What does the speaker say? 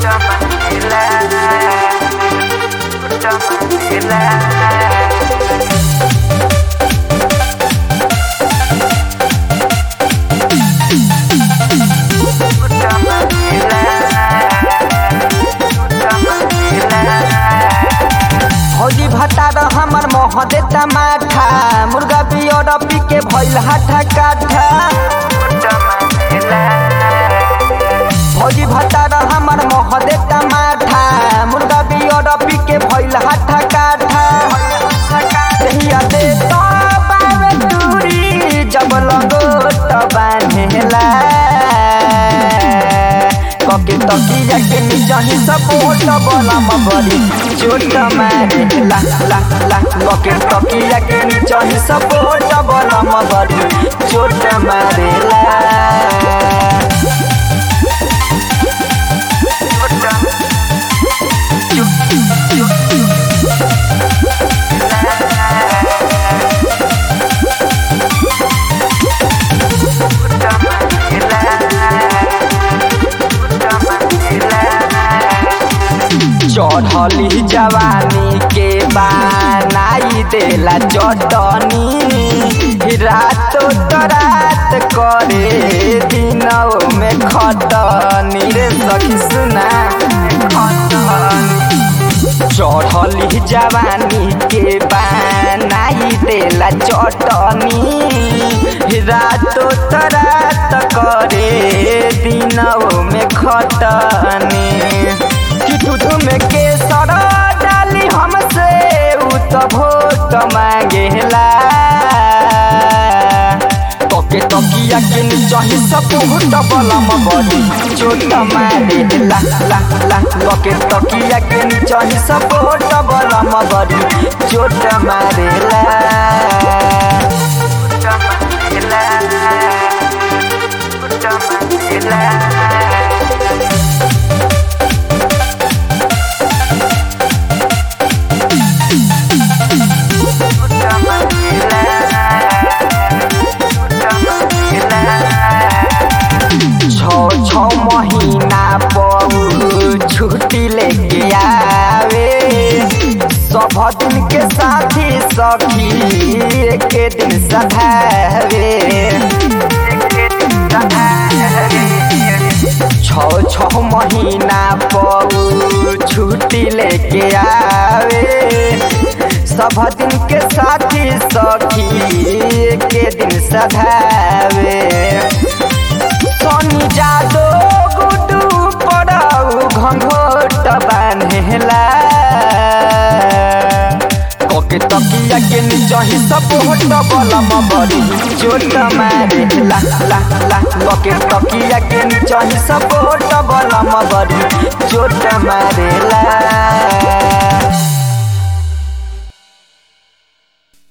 भौजी भतार हमर मोह देता माठा मुर्गा पियर पी के भइल हाथा काठा भौजी भतार हमर मोह देता माठा मुर्गा पियर पी के भइल हाथा काठा दहिया दे तो बावे दूरी जब लगो तो बान्हेला कके तकिया के नीचा ही सपोर्ट बलम बड़ी चोट मारे ला ला ला कके तकिया के नीचा ही सपोर्ट बलम बड़ी चोट मारे ला चढ़ली जवानी के बनाई देला चटनी रातो तो रात करे दिनों में खटनी रे सखी सुना चढ़ली जवानी के बनाई देला चटनी रातो तो रात करे दिनों में खटनी कि दूध में केसर डाली हमसे उ तो भोट मांगेला तके तकिया के नीचा ही सपोर्ट बलम बड़ी चोट मारे ला ला ला तके तकिया के नीचा ही सपोर्ट बलम बड़ी चोट मारे ला छो छो महीना पर छुट्टी लेके आवे सब दिन के साथी सखी एक दिन सधावे छो छो महीना पर छुट्टी लेके आवे सब दिन के साथी सखी के दिन सधावे सोनी जादो गुडू पड़ाऊ घंघोट बान्हेला कके तकिया के नीचा ही सपोर्ट बलम बड़ी चोट मारे ला ला ला कके तकिया के नीचा ही सपोर्ट बलम बड़ी चोट